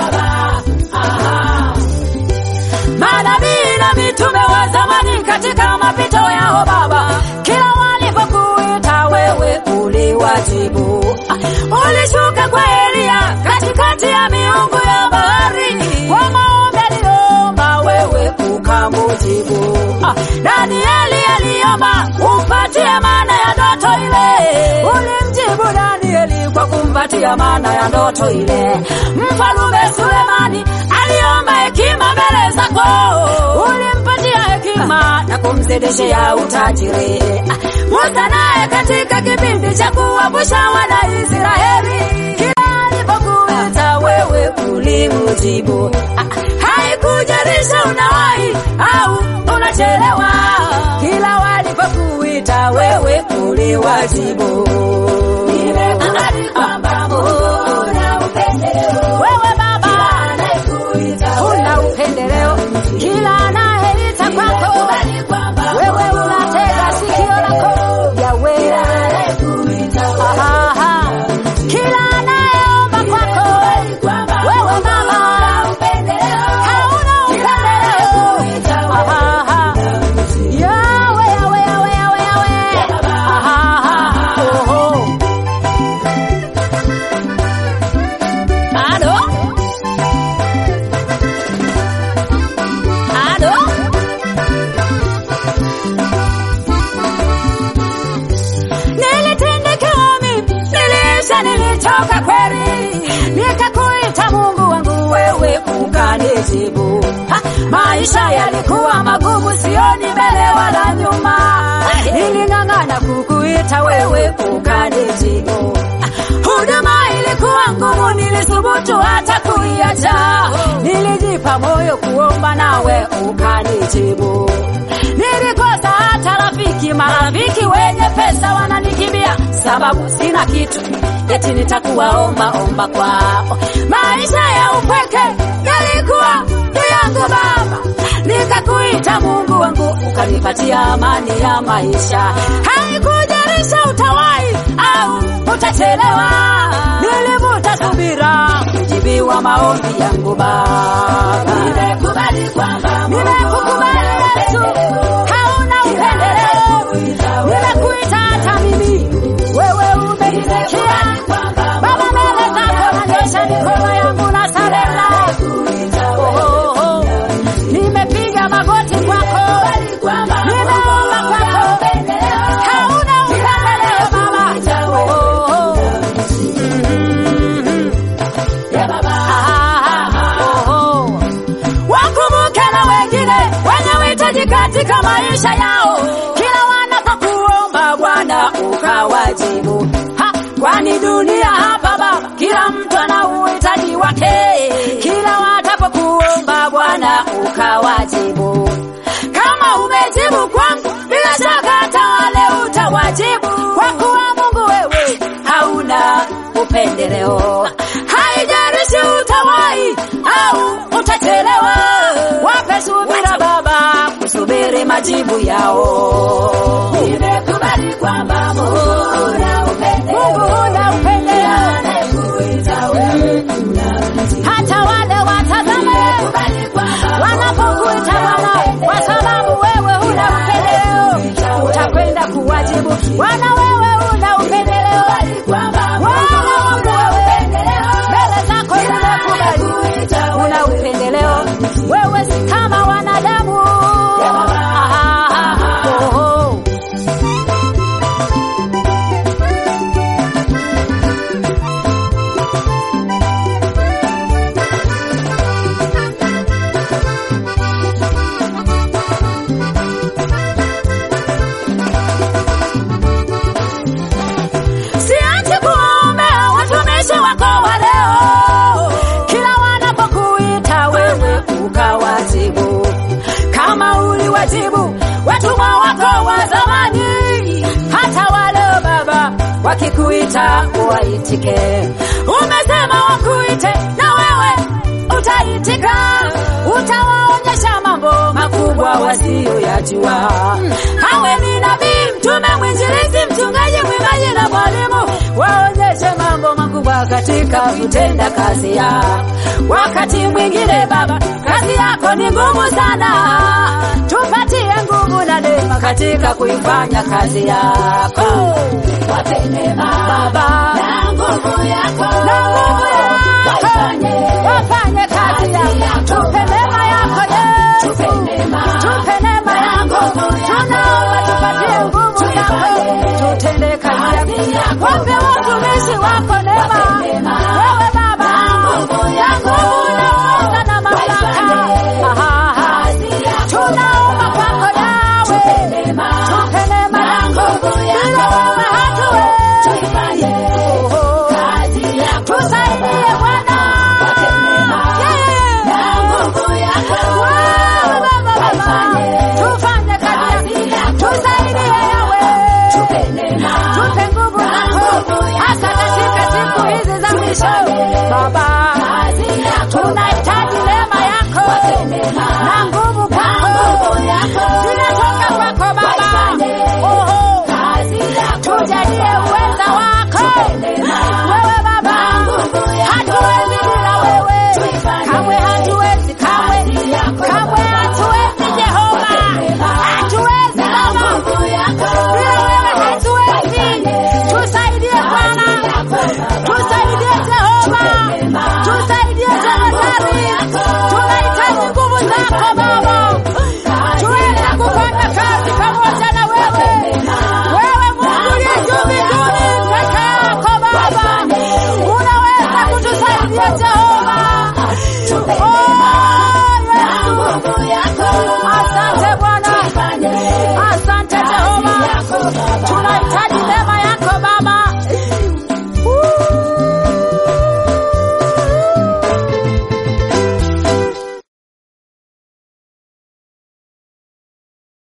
baba. Aha. Manabii na mitume wa zamani katika mapito yao Baba, kila walipokuita wewe uliwajibu. Ulishuka kwa Elia katikati ya miungu ya bahari, kwa maombi aliomba wewe ukamujibu. Ah, Danieli aliomba umpatie maana ya ndoto ile, ulimjibu Danieli kwa kumpatia maana ya ndoto ile. Mfalume Sulemani aliomba hekima mbele zako, ulimpatia hekima na kumzidishia utajiri. Ah, Musa naye katika kipindi cha kuwavusha wana Israeli, kila alipokuita wewe ulimjibu. Ah, Haikujalisha unawahi au unachelewa, kila walipokuita wewe uliwajibu. Nimekubali kwamba una upendeleo. Wewe Baba una upendeleo, kila anayeita kwako wewe unatega sikio lako Yawe. Aha. Kila anayeomba kwako wewe Baba hauna upendeleo. Aha. Yawe, Yawe, Yawe, Yawe, Yawe. Aha. Oho. Alo? Alo? Nilitendekewa mimi, nilisha nilichoka kweli, nikakuita Mungu wangu, wewe ukanijibu. Ha, Maisha yalikuwa magumu, sioni mbele wala nyuma, niling'ang'ana kukuita wewe ukanijibu. Ha, Huduma ilikuwa ngumu, nilisubutu hata kuiacha, nilijipa moyo kuomba nawe ukanijibu. Nilikosa hata rafiki, marafiki wenye pesa wananikimbia sababu sina kitu, eti nitakuwaomba omba kwao. Maisha ya upweke yalikuwa juu yangu Baba, nikakuita Mungu wangu, ukanipatia amani ya maisha. Haikujalisha utawai au utachelewa, nilivuta subira kujibiwa maombi yangu Baba. Nimekubali kwamba nimekukubali Yesu, hauna upendeleo. Nimekuita hata mimi, wewe umenisikia Baba, mbele zako nanyosha mikono yangu na sarenda. Oh, oh, oh. Nimepiga magoti kwako, nimeomba kwako, hauna upendeleo Baba. Oh, oh, oh. Mhm. Ah, oh, oh. Wakumbuke na wengine wenye uhitaji katika maisha yao, kila wanapokuomba Bwana ukawajibu. Ha, kwani dunia hapa Baba, kila mtu ana uhitaji wake, kila watapokuomba Bwana ukawajibu. Kama umejibu kwangu, bila shaka hata wale utawajibu, kwa kuwa Mungu wewe hauna upendeleo. Haijalishi utawai au utachelewa, wape subira Baba kusubiri majibu yao. Nimekubali kwamba Mungu una upendeleo, Mungu una upendeleo, hata wale watazame wanapokuita Bwana, kwa sababu wewe huna upendeleo, utakwenda kuwajibu. Bwana wewe una upendeleo, Bwana wangu wewe mbele zako nimekubali, una upendeleo, wewe si kama wanadamu. Ah, oh, oh. Siachi kuwaombea watumishi wako wa leo, kila wanapokuita wewe ukawajibu, kama uliwajibu watumwa wako wa zamani, hata wale Baba wakikuita uwaitike. Umesema wakuite na wewe utaitika, utawaonyesha mambo makubwa wasiyoyajua. Awe ni nabii, mtume, mwinjilisti, mchungaji, mwimbaji na mwalimu, waonyeshe mambo makubwa katika kutenda kazi ya wakati yako ni ngumu sana, tupatie nguvu na neema katika kuifanya kazi yako. Wape neema Baba na nguvu yako, na nguvu yako wafanye kazi yako, tupe neema yako Yesu, Tupe neema. tupe neema yako, tunaomba tupatie nguvu zako, tutende kazi yako, wape watumishi wako neema, wewe Baba na nguvu na uweza na mamlaka, Aha, aha. tunaomba kwako Yawe, tupe neema yako, bila wewe hatuwezi. Oho. Tusaidie Bwana. Yeah. Wewe Baba, Baba. Tufanye kazi yako. Tusaidie Yawe. Tupe nguvu zako hasa katika siku hizi za mwisho Baba, tunahitaji neema yako na nguvu kwako zinatoka kwako Baba. Oho. Tujalie uweza wako wewe Baba, hatuwezi bila wewe, kamwe hatuwezi, kamwe kamwe hatuwezi Jehova, hatuwezi Baba, bila wewe hatuwezi. Tusaidie Bwana, tusaidie Jehova,